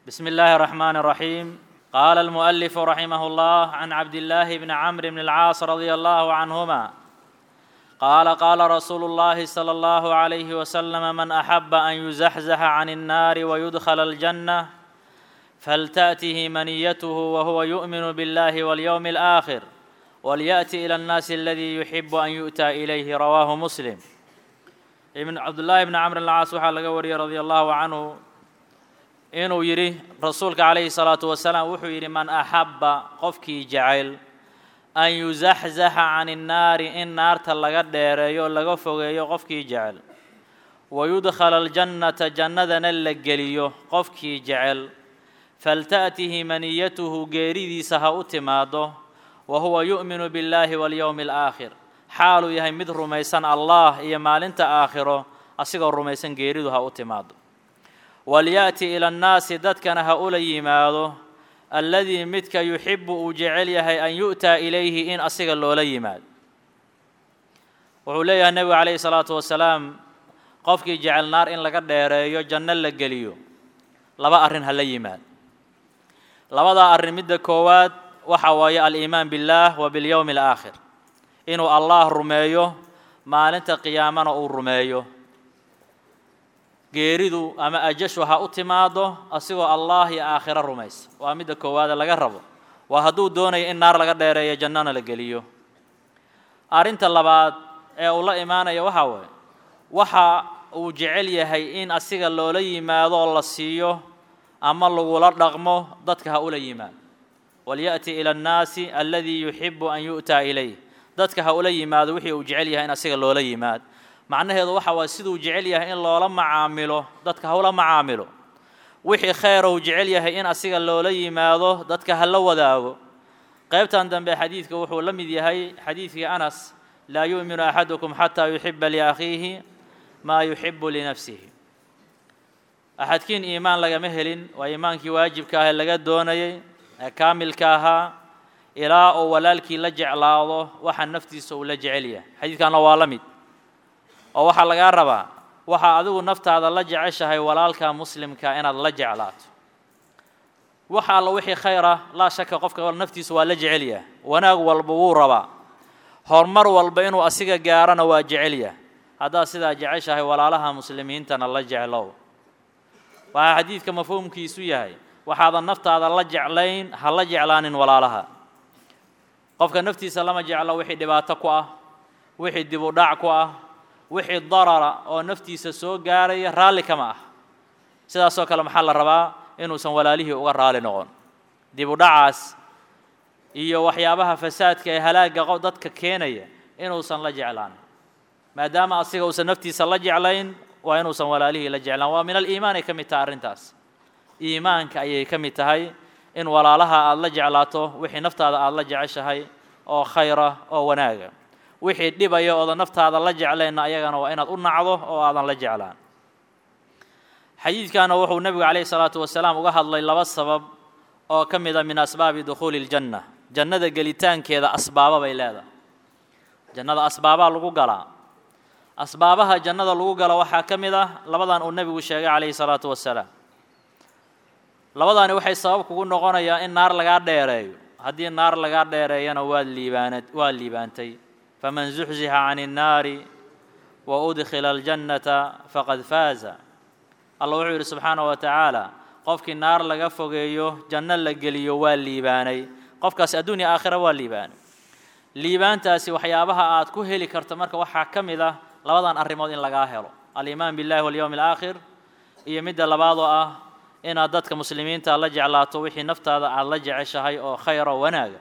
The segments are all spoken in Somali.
بسم الله الرحمن الرحيم قال المؤلف رحمه الله عن عبد الله بن عمرو بن العاص رضي الله عنهما قال قال رسول الله صلى الله عليه وسلم من احب ان يزحزح عن النار ويدخل الجنه فلتاته منيته وهو يؤمن بالله واليوم الاخر ولياتي الى الناس الذي يحب ان يؤتى اليه رواه مسلم ibn cabdullaahi bni camr alcaas waxaa laga wariyey radia allahu canhu inuu yidhi rasuulka calayhi salaatu wasalaam wuxuu yidhi man axabba qofkii jecel an yuzaxzaxa can innaari in naarta laga dheereeyo laga fogeeyo qofkii jecel wayudkhala aljannata jannadana la geliyo qofkii jecel falta'tihi maniyatuhu geeridiisa ha u timaado wa huwa yu'minu biاllaahi walyowmi alaakhir xaaluu yahay mid rumaysan allah iyo maalinta aakhiro asigoo rumaysan geeridu ha u timaado walya'ti ila annaasi dadkana ha ula yimaado alladii midka yuxibu uu jecel yahay an yu'taa ilayhi in asiga loola yimaado wuxuu leeyahay nebigu calayhi salaatu wasalaam qofkii jecel naar in laga dheereeyo janno la geliyo laba arrin ha la yimaado labadaa arrin midda koowaad waxa waaye aliimaan biاllaah wa biاlyowmi alaakhir inuu allah rumeeyo maalinta qiyaamana uu rumeeyo geeridu ama ajashu ha u timaado asigoo allah iyo aakhiro rumaysa waa midda koowaade laga rabo waa hadduu doonayo in naar laga dheereeyo jannana la geliyo arrinta labaad ee uu la imaanaya waxaa waaye waxa uu jecel yahay in asiga loola yimaado oo la siiyo ama lagula dhaqmo dadka ha ula yimaado walya'ti ila annaasi aladii yuxibu an yu'taa ilayh dadka ha ula yimaado wixii uu jecel yahay in asiga loola yimaado macnaheedu waxa waay siduu jecel yahay in loola macaamilo dadka ha ula macaamilo wixii khayra uu jecel yahay in asiga loola yimaado dadka ha la wadaago qaybtan dambe xadiidka wuxuu la mid yahay xadiidkii anas laa yu'minu axadukum xataa yuxiba liakhiihi maa yuxibu linafsihi axadkiin iimaan lagama helin waa iimaankii waajibka ah ee laga doonayay ee kaamilka ahaa ilaa uu walaalkii la jeclaado waxa naftiisa uu la jecel yahay xadiidkanna waa la mid oo waxaa lagaa rabaa waxaa adigu naftaada la jeceshahay walaalka muslimka inaad la jeclaato waxa alla wixii khayr ah laa shaka qofka naftiisa waa la jecel yahay wanaag walba wuu rabaa horumar walba inuu asiga gaarana waa jecel yahay haddaad sidaa jeceshahay walaalaha muslimiintana la jeclow waxaa xadiidka mafhuumkiisu yahay waxaadan naftaada la jeclayn ha la jeclaanin walaalaha qofka naftiisa lama jeclo wixii dhibaato ku ah wixii dib u dhac ku ah wixii darara oo naftiisa soo gaaraya raalli kama ah sidaasoo kale maxaa la rabaa inuusan walaalihii uga raali noqon dib u dhacaas iyo waxyaabaha fasaadka ee halaagga qof dadka keenaya inuusan la jeclaan maadaama asiga uusan naftiisa la jeclayn waa inuusan walaalihii la jeclaan waa min aliimaan ay ka mid tahay arrintaas iimaanka ayay ka mid tahay in walaalaha aada la jeclaato wixii naftaada aada la jeceshahay oo khayra oo wanaaga wixii dhibaya oodan naftaada la jeclaynna ayagana waa inaad u nacdo oo aadan la jeclaan xadiidkana wuxuu nebigu calayhi salaatu wasalaam uga hadlay laba sabab oo ka mid a min asbaabi dukhuuli ljanna jannada gelitaankeeda asbaaba bay leedahay jannada asbaabaa lagu galaa asbaabaha jannada lagu gala waxaa ka mid ah labadan uu nebigu sheegay calayhi salaatu wasalaam labadaani waxay sabab kugu noqonayaa in naar lagaa dheereeyo haddii naar lagaa dheereeyana waad liibaana waad liibaantay faman zuxzixa can innaari wa udkhila aljannata faqad faaza allah wuxuu yidhi subxaanahu wa tacaala qofkii naar laga fogeeyo janno la geliyo waa liibaanay qofkaas adduunya aakhira waa liibaanay liibaantaasi waxyaabaha aad ku heli karto marka waxaa ka mid ah labadan arrimood in lagaa helo aliimaan billahi walyowmi alaakhir iyo midda labaad oo ah inaad dadka muslimiinta la jeclaato wixii naftaada aad la jeceshahay oo khayra wanaaga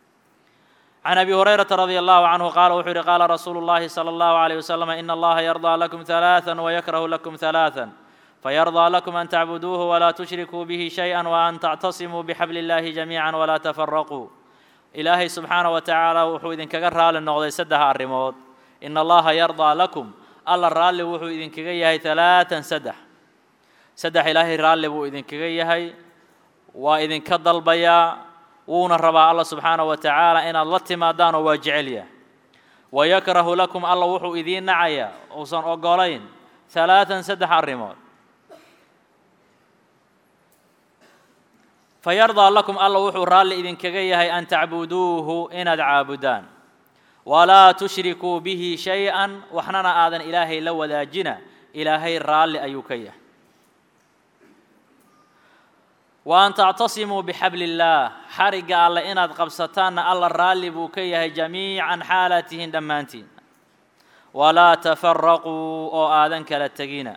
can abi hurayrata radi allahu canhu qaala wuxuu yihi qaala rasuulu llahi sala allahu alayh wasalam ina allaha yardaa lakum halaaan wayakrahu lakum halaaan fayardaa lakum an tacbuduuhu walaa tushrikuu bihi shayئa waan tactasimuu bixabli illahi jamiica walaa tafaraquu ilaahay subxaana wa tacaala wuxuu idinkaga raali noqday saddex arrimood ina allaha yardaa lakum alla raalli wuxuu idinkaga yahay halaatan saddex saddex ilaahay raalli buu idinkaga yahay waa idinka dalbayaa wuuna rabaa alla subxaana wa tacaala inaad la timaadaan oo waa jecel yahay wayakrahu lakum alla wuxuu idiin nacayaa uusan ogolayn halaatan saddex arrimood fayardaa lakum alla wuxuu raalli idinkaga yahay an tacbuduuhu inaad caabudaan walaa tushrikuu bihi shay-an waxnana aadan ilaahay la wadaajina ilaahay raalli ayuu ka yahay wa an tactasimuu bixabli illaah xarigga alle inaad qabsataanna alla raalli buu ka yahay jamiican xaalaatihin dhammaantiin walaa tafaraquu oo aadan kala tegina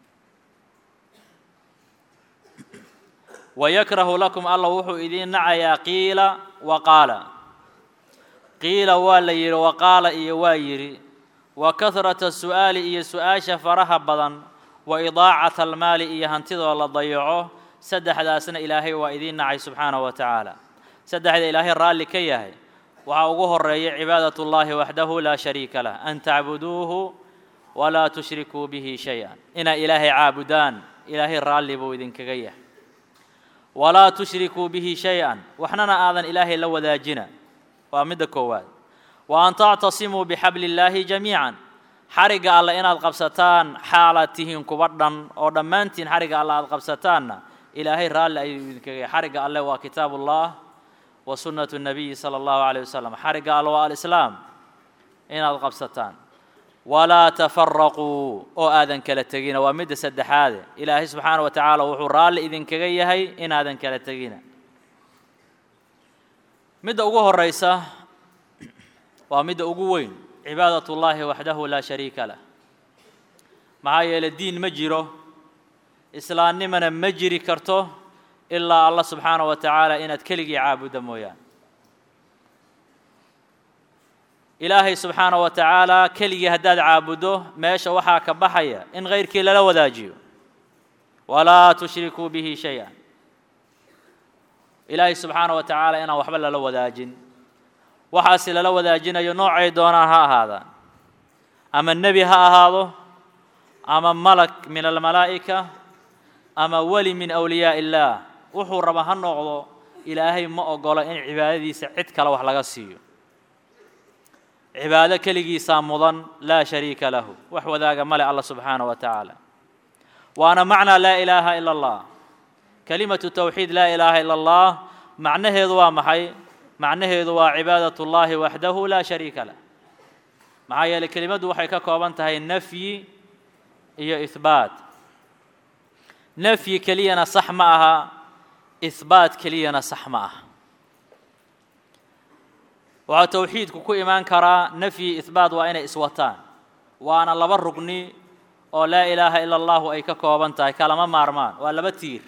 wayakrahu lakum alla wuxuu idiin nacayaa qiila wa qaala qiila waa la yidhi wa qaala iyo waa yidhi wa kahrata su'aali iyo su-aasha faraha badan wa idaacata almaali iyo hantidoo la dayaco saddexdaasna ilaahay waa idiin nacay subxaanahu wa tacaala saddexda ilaahay raalli ka yahay waxaa ugu horeeya cibaadat ullaahi waxdahu laa shariika lah an tacbuduuhu walaa tushrikuu bihi shay-an inaa ilaahay caabudaan ilaahay raalli buu idinkaga yahay walaa tushrikuu bihi shay-an waxnana aadan ilaahay la wadaajina waa midda koowaad wa an tactasimuu bixabli illaahi jamiican xarigga alle inaad qabsataan xaalaad tihiin kuba dhan oo dhammaantiin xarigga alle aad qabsataanna ilaahay raalli ayuu idinkaga yahay xarigga alle waa kitaab ullah wa sunnatu nabiyi sala allahu calayh wasalam xarigga alle waa alislaam inaad qabsataan walaa tafaraquu oo aadan kala tegina waa midda saddexaade ilaahay subxaana wa tacaala wuxuu raalli idinkaga yahay inaadan kala tegina midda ugu horeysa waa midda ugu weyn cibaadat ullaahi waxdahu laa shariika lah maxaa yeeley diin ma jiro islaamnimana ma jiri karto ilaa allah subxaana wa tacaala inaad keligii caabudda mooyaan ilaahay subxaana wa tacaala keligii haddaad caabuddo meesha waxaa ka baxaya in kayrkii lala wadaajiyo walaa tushrikuu bihi shay-an ilaahay subxaana wa tacaala inaan waxba lala wadaajin waxaasi lala wadaajinayo noocay doonaan ha ahaadaan ama nebi ha ahaado ama malag min almalaa'ika ama weli min awliyaa illaah wuxuu raba ha noqdo ilaahay ma ogolo in cibaadadiisa cid kale wax laga siiyo cibaado keligiisaa mudan laa shariika lahu wax wadaaga male alla subxaana wa tacaala waana macnaa laa ilaaha ila allah kelimatu towxiid laa ilaaha ila allah macnaheedu waa maxay macnaheedu waa cibaadat ullaahi waxdahu laa shariika lah maxaa yeeley kelimaddu waxay ka kooban tahay nafyi iyo ihbaat nafyi keliyana sax ma aha ihbaat keliyana sax ma aha waxaa towxiidku ku imaan karaa nafyi ihbaat waa inay iswataan waana laba rugni oo laa ilaaha ila allahu ay ka kooban tahay kalama maarmaan waa laba tiir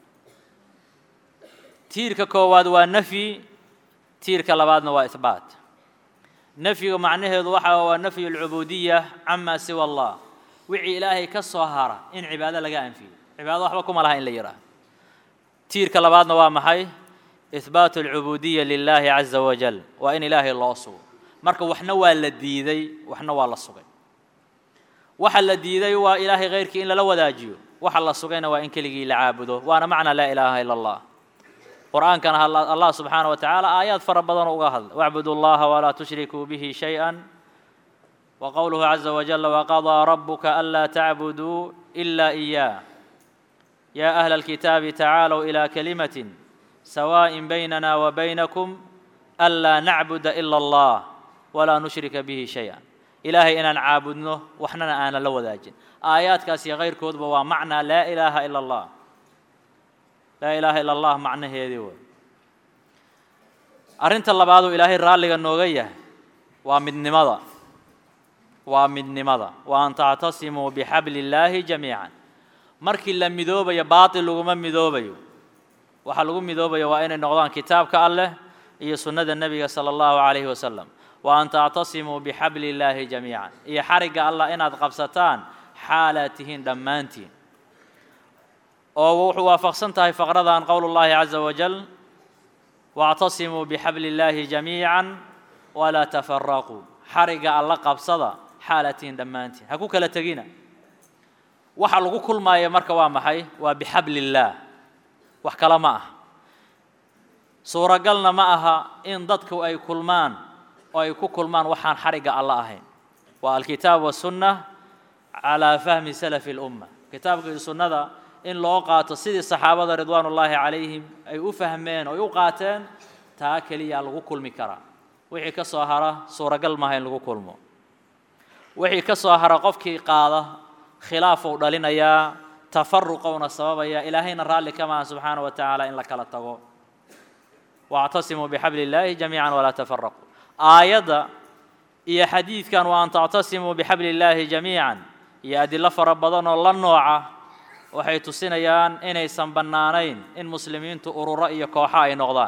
tiirka koowaad waa nafyi tiirka labaadna waa ihbaat nafyiga macnaheedu waxa waa nafyu alcubuudiya cama siwa allah wixii ilaahay ka soo hara in cibaado laga anfiyo cibaado waxba kuma laha in la yidhaaho tiirka labaadna waa maxay ihbaatu alcubuudiya lilaahi caza wajal waa in ilaahay loo sugo marka waxna waa la diiday waxna waa la sugay waxa la diiday waa ilaahay khayrkii in lala wadaajiyo waxa la sugayna waa in keligii la caabudo waana macna laa ilaaha ila allah qur'aankana allah subxaana wa tacaala aayaad fara badan uga hadla wacbudu llaha walaa tushrikuu bihi shay-an wa qowluhu caza wajala waqadaa rabuka anlaa tacbuduu ila iyaah yaa ahla alkitaabi tacaalow ilaa kalimatin sawaa'in baynana wa baynakum anlaa nacbuda ila allah walaa nushrika bihi shay-an ilaahay inaan caabudno waxnana aanan la wadaajin aayaadkaas iyo kayrkoodba waa macnaa laa ilaaha ila allah laa ilaaha ila allah macnaheedii wey arrinta labaaduu ilaahay raalliga nooga yahay waa midnimada waa midnimada wa an tactasimuu bixabli illaahi jamiican markii la midoobayo baatil laguma midoobayo waxaa lagu midoobayo waa inay noqdaan kitaabka alleh iyo sunnada nebiga sala allahu calayhi wasalam wa an tactasimuu bixabli illaahi jamiican iyo xarigga allah inaad qabsataan xaalaad tihiin dhammaantiin oo wuxuu waafaqsan tahay faqradan qowl اllahi caza wajal wاctasimuu bixabli اllaahi jamiica walaa tafaraquu xarigga alla qabsada xaalatiin dhammaantiin ha ku kala tegina waxa lagu kulmaaya marka waa maxay waa bixabli اllaah wax kale ma aha suuragalna ma aha in dadku ay kulmaan oo ay ku kulmaan waxaan xarigga alla ahayn waa alkitaab waالsunna calىa fahmi salafi اlumma kitaabka iyo sunnada in loo qaato sidii saxaabada ridwaan ullaahi calayhim ay u fahmeen oy u qaateen taa keliyaa lagu kulmi karaa wixii ka soo hara suuragal maaha in lagu kulmo wixii ka soo hara qofkii qaada khilaafuu dhalinayaa tafaruqowna sababaya ilaahayna raalli ka maaha subxaana wa tacaala in la kala tago waactasimuu bixabli illaahi jamiican walaa tafaraquu aayadda iyo xadiidkan wa an tactasimuu bixabli illaahi jamiican iyo adilo fara badan oo la nooca waxay tusinayaan inaysan bannaanayn in muslimiintu ururo iyo kooxo ay noqdaan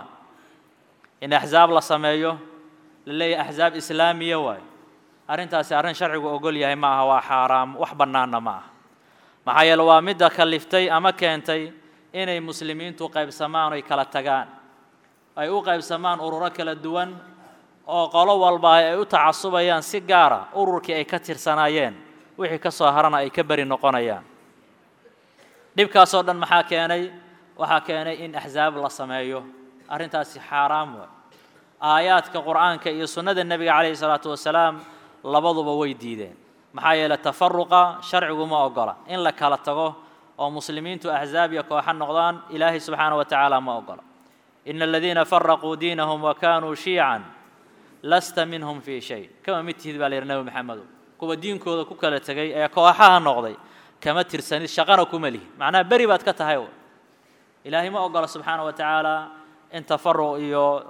in axsaab la sameeyo la leeyahay axsaab islaamiya waayo arrintaasi arrin sharcigu ogol yahay ma aha waa xaaraam wax bannaanna ma aha maxaa yeele waa midda kaliftay ama keentay inay muslimiintu qaybsamaan oy kala tagaan ay u qaybsamaan ururo kala duwan oo qolo walba ay u tacasubayaan si gaara ururkii ay ka tirsanaayeen wixii ka soo harana ay ka beri noqonayaan dhibkaasoo dhan maxaa keenay waxaa keenay in axsaab la sameeyo arrintaasi xaaraam waay aayaadka qur'aanka iyo sunnada nebiga calayhi salaatu wasalaam labaduba way diideen maxaa yeeley tafaruqa sharcigu ma ogola in la kala tago oo muslimiintu axsaab iyo kooxo noqdaan ilaahay subxaana wa tacaala ma ogola ina aladiina faraquu diinahum wa kaanuu shiican lasta minhum fii shay kama mid tihid baa la yidhi nebi maxamedow kuwa diinkooda ku kala tegay ee kooxaha noqday kama tirsanid shaqana kuma lihi macnaha beri baad ka tahay ilaahay ma ogola subxaana wa tacaala in tafaruq iyo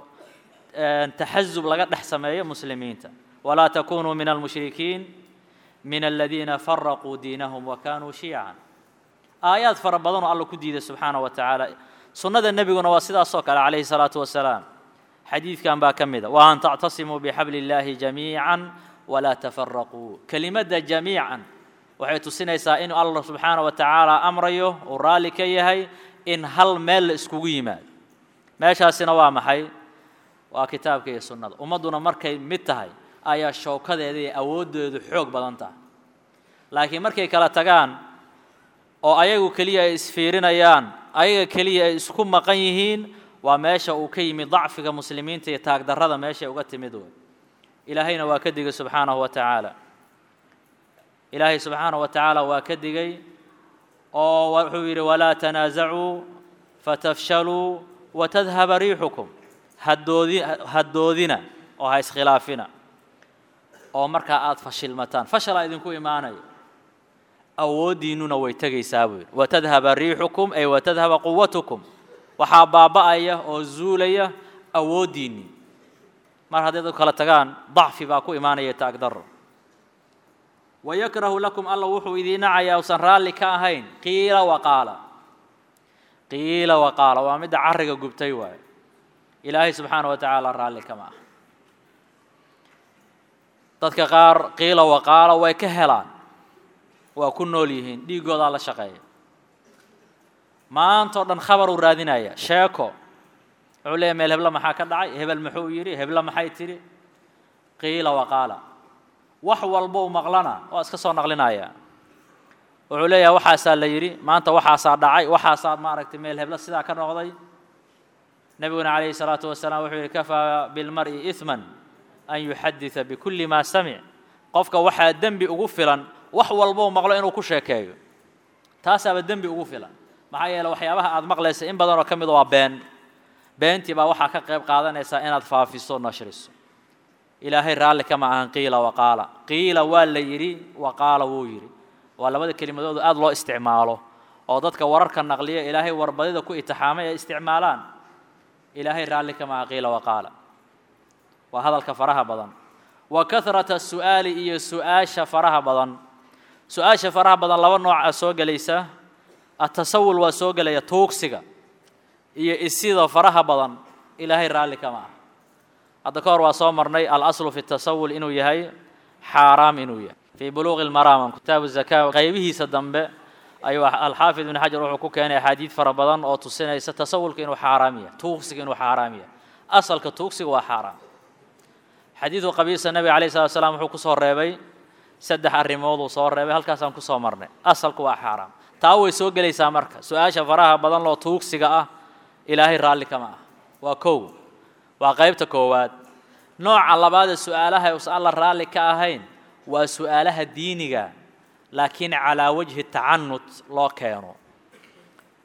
taxazub laga dhex sameeyo muslimiinta walaa takunuu min almushrikiin min aladiina faraquu diinahum wa kaanuu shiican aayaad fara badan oo alla ku diiday subxaana wa tacaala sunnada nebiguna waa sidaasoo kale calayhi salaatu wasalaam xadiidkan baa ka mida wa an tactasimuu bixabli illaahi jamiican walaa tafaraquu kelimadda jamiican waxay tusinaysaa in allah subxaana wa tacaala amrayo uu raalli ka yahay in hal meel la iskugu yimaado meeshaasina waa maxay waa kitaabka iyo sunnada ummadduna markay mid tahay ayaa showkadeeda iyo awooddeedu xoog badan tahay laakiin markay kala tagaan oo ayagu keliya ay isfiirinayaan ayaga keliya ay isku maqan yihiin waa meesha uu ka yimid dacfiga muslimiinta iyo taagdarrada meeshay uga timid wey ilaahayna waa ka digay subxaanahu wa tacaala ilaahay subxaanahu wa tacaala waa ka digay oo wuxuu yidhi walaa tanaasacuu fatafshaluu watadhaba riixukum hadoodi haddoodina oo ha iskhilaafina oo markaa aada fashilmataan fashalaa idinku imaanayo awooddiinnuna way tegaysaa buu yidhi watadhaba riixukum ay watadhaba quwatukum waxaa baaba'aya oo zuulaya awooddiinnii mar hadday dad kala tagaan dacfi baa ku imaanaya taagdarro wayakrahu lakum alla wuxuu idiin nacayaa usan raalli ka ahayn qiila waqaala qiila waqaala waa midda carriga gubtay waayo ilaahay subxaana wa tacaala raalli kama ah dadka qaar qiila waqaala way ka helaan waa ku nool yihiin dhiiggoodaa la shaqeeya maantao dhan khabar uu raadinaya sheeko wuxuu leeyahy meel hebla maxaa ka dhacay hebel muxuu yidhi hebla maxay tidhi qiila waqaala wax walba u maqlana waa iska soo naqlinaya wuxuu leeyahay waxaasaa la yidhi maanta waxaasaa dhacay waxaasaa maaragtay meel hebla sidaa ka noqday nebiguna calayhi salaatu wasalaam wuxuu yidhi kafaa bilmar'i ihman an yuxadida bikulli maa samic qofka waxaa dembi ugu filan wax walba u maqlo inuu ku sheekeeyo taasaaba dembi ugu filan maxaa yeele waxyaabaha aada maqlaysa in badanoo ka mida waa been beentii baa waxaa ka qayb qaadanaysaa inaad faafiso nashriso ilaahay raalli kama ahan qiila waqaala qiila waa la yidhi waqaala wuu yidhi waa labada kelimadoodu aada loo isticmaalo oo dadka wararka naqliya ilaahay warbadida ku itixaamay ay isticmaalaan ilaahay raalli kama aha qiila waqaala waa hadalka faraha badan wa kahrata su'aali iyo su-aasha faraha badan su-aasha faraha badan laba nooca soo gelaysa atasawul waa soo gelaya tuugsiga iyo isida faraha badan ilaahay raalli kama ah hadda ka hor waa soo marnay alaslu fi tasawul inuu yahay xaaraam inuu yahay fii buluuqi lmaraam kitaabu zaka qaybihiisa dambe ayuu alxaafid ibn xajar wuxuu ku keenay axaadiid fara badan oo tusinaysa tasawulka inuu xaaraam yahay tuugsiga inuu xaaraam yahay asalka tuugsiga waa xaaraam xadiidu qabiisa nebiga alayh salatu slam wuxuu kusoo reebay saddex arrimooduu soo reebay halkaasaan kusoo marnay asalku waa xaaraam taa way soo gelaysaa marka su-aasha faraha badan loo tuugsiga ah ilaahay raalli kama ah waa kow waa qaybta koowaad nooca labaad ee su-aalaha usan alla raalli ka ahayn waa su-aalaha diiniga laakiin calaa wajhi tacanut loo keeno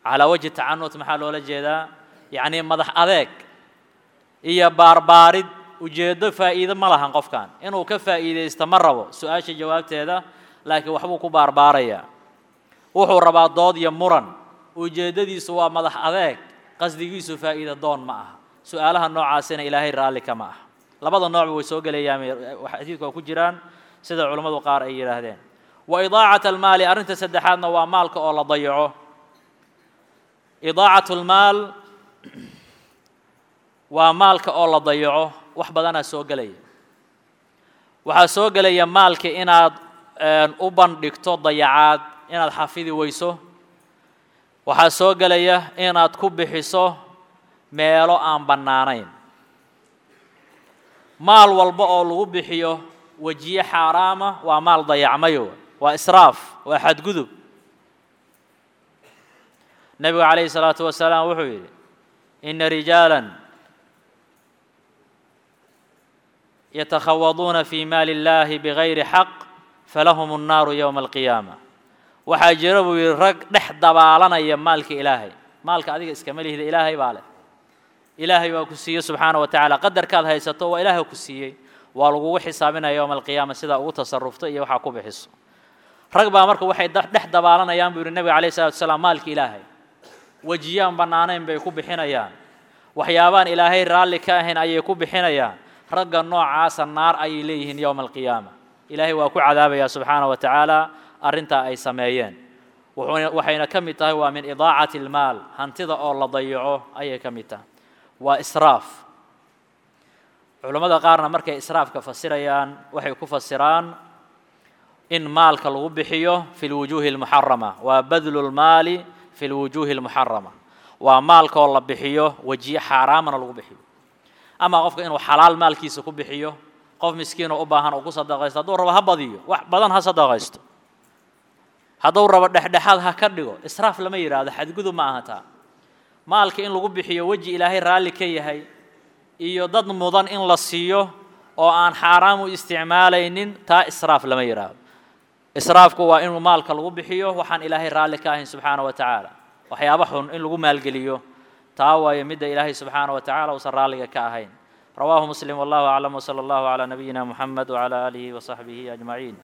calaa wajhi tacanut maxaa loola jeedaa yacnii madax adeeg iyo baarbaarid ujeeddo faa'iido ma lahan qofkan inuu ka faa'iidaysto ma rabo su-aasha jawaabteeda laakiin waxbuu ku baarbaarayaa wuxuu rabaa dood iyo muran ujeeddadiisu waa madax adeeg qasdigiisu faa'iida doon ma aha su-aalaha noocaasina ilaahay raalli kama aha labada noocba way soo gelayaan xadiidku waa ku jiraan sida culammadu qaar ay yidhaahdeen wa idaacat almaali arrinta saddexaadna waa maalka oo la dayaco idaacat lmaal waa maalka oo la dayaco wax badanaa soo gelaya waxaa soo gelaya maalka inaad u bandhigto dayacaad inaad xafidi weyso waxaa soo gelaya inaad ku bixiso meelo aan bannaanayn maal walba oo lagu bixiyo wejiye xaaraama waa maal dayacmayo waa israaf waa xadgudub nebigu calayhi salaatu wasalaam wuxuu yidhi ina rijaalan yatakhawaduuna fi maali اllahi bigayri xaq falahum الnaaru yowma alqiyaama waxaa jira buu yidhi rag dhex dabaalanaya maalka ilaahay maalka adiga iskama lihida ilaahay baa leh ilaahay waa ku siiyey subxaana wa tacaala qadarkaad haysato waa ilaahay ku siiyey waa lagugu xisaabinaya yowma alqiyaama sidaa ugu tasarufto iyo waxaa ku bixiso rag baa marka waxay dhex dabaalanayaan buu yidhi nebiga calayh salatu wasalaam maalka ilaahay wejiyaan bannaanayn bay ku bixinayaan waxyaabaan ilaahay raalli ka ahayn ayay ku bixinayaan ragga noocaasa naar ayay leeyihiin yowma alqiyaama ilaahay waa ku cadaabaya subxaana wa tacaala arrintaa ay sameeyeen waxayna ka mid tahay waa min idaacati almaal hantida oo la dayaco ayay ka mid tahay waa israaf culammada qaarna markay israafka fasirayaan waxay ku fasiraan in maalka lagu bixiyo fi lwujuuhi almuxarama waa badlu lmaali fi lwujuuhi almuxarama waa maalka oo la bixiyo wejiye xaaraamana lagu bixiyo ama qofka inuu xalaal maalkiisa ku bixiyo qof miskiinoo u baahan uu ku sadaqaysto hadduu rabo ha badiyo wax badan ha sadaqaysto hadduu rabo dhexdhexaad ha ka dhigo israaf lama yidhaahdo xadgudub ma aha taa maalka in lagu bixiyo weji ilaahay raalli ka yahay iyo dad mudan in la siiyo oo aan xaaraam u isticmaalaynin taa israaf lama yidhaahdo israafku waa inuu maalka lagu bixiyo waxaan ilaahay raalli ka ahayn subxaana wa tacaala waxyaaba xun in lagu maalgeliyo taa waayo midda ilaahay subxaana wa tacala uusan raalliga ka ahayn rawaahu muslim wallahu aclam wsala allahu calaa nabiyina muxamed wcala aalihi wasaxbihi ajmaciin